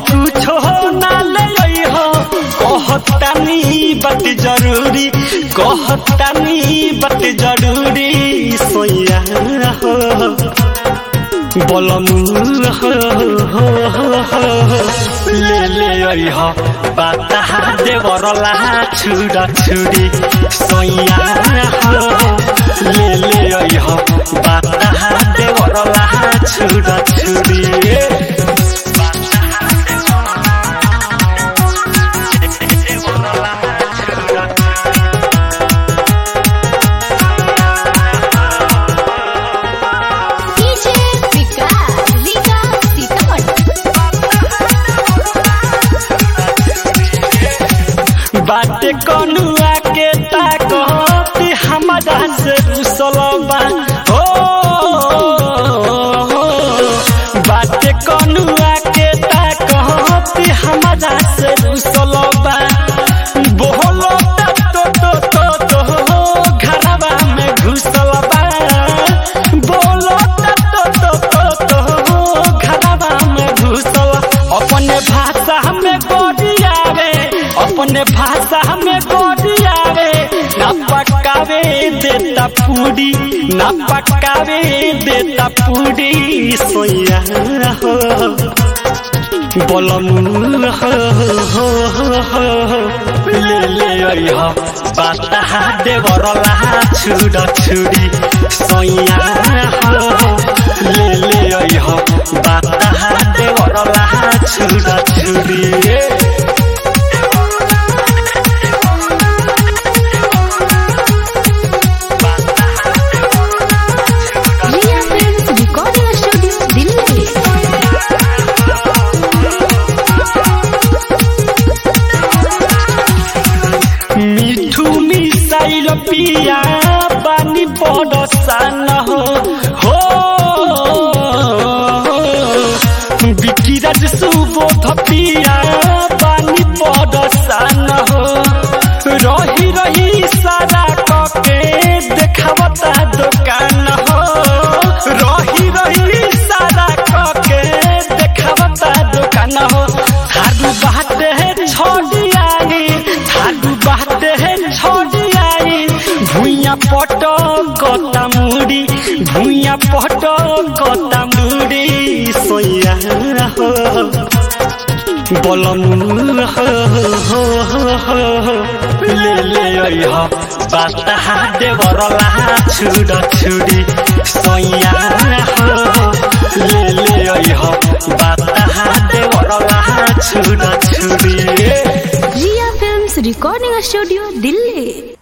कुछो ना ले आई हो कहतानी बात जरूरी कहतानी बात जरूरी सोया हो बलम हो हो हो हो ले ले आई हो बाता देवरला छुड़ा छुड़ी सोया हो ले ले आई हो बाता देवरला छुड़ा छुड़ी डीजे विकास विकास सीतामढ़ी बाटे कनुआ के ताकत हमारा से रुसलबा हो बाटे कनुआ के ताकत हमारा से रुसलबा बोलो तो तो तो तो घरवा में घुसलबा बोलो तो तो तो तो घरवा में घुसल अपने भाषा में गोरियावे अपने भाषा में गोरियावे ना पकावे देता पूरी ना पकावे देता पूरी सोया हो बलम हो हो हो हो ले ले आई हो बाता देवरला छुड़ा छुड़ी सोया हो ले ले आई हो बाता देवरला छुड़ा छुड़ी Riya films recording studio Delhi Mithu missile पिया बानी पडसान हो हो बिकिराज सुबोध पिया बानी पडसान हो रही रही सारा कके देखावता दुकान हो रही रही सारा कके देखावता दुकान हो थारू बाटे छोड़ी आई थारू बाटे छोड़ी आई भुइया पट कता मुड़ी भुइया पट कता मुड़ी सोया हो बलम हो हो हो हो ले ले आई हो बाता देवरला छुड़ा छुड़ी सोया हो ले ले आई हो बाता देवरला छुड़ा छुड़ी Riya films recording studio Delhi